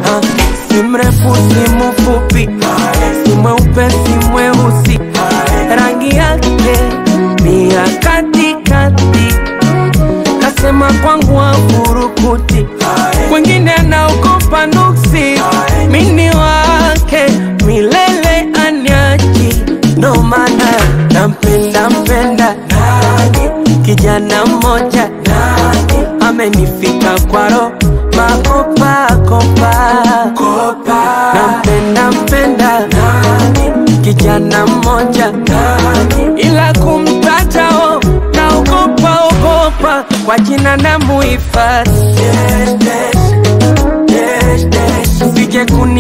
Ah, si mrefu si mfupi, si mweupe si mweusi, rangi yake ni ya katikati. Kasema kwangu afurukuti, kwengine anaogopa nuksi, mini wake milele anyaji, ndo maana nampenda mpenda kijana mmoja amenifika kwaro makopa kopa nampenda mpenda kijana mmoja ila kumtatao naogopa ogopa kwa jina na muhifadhi sije kuni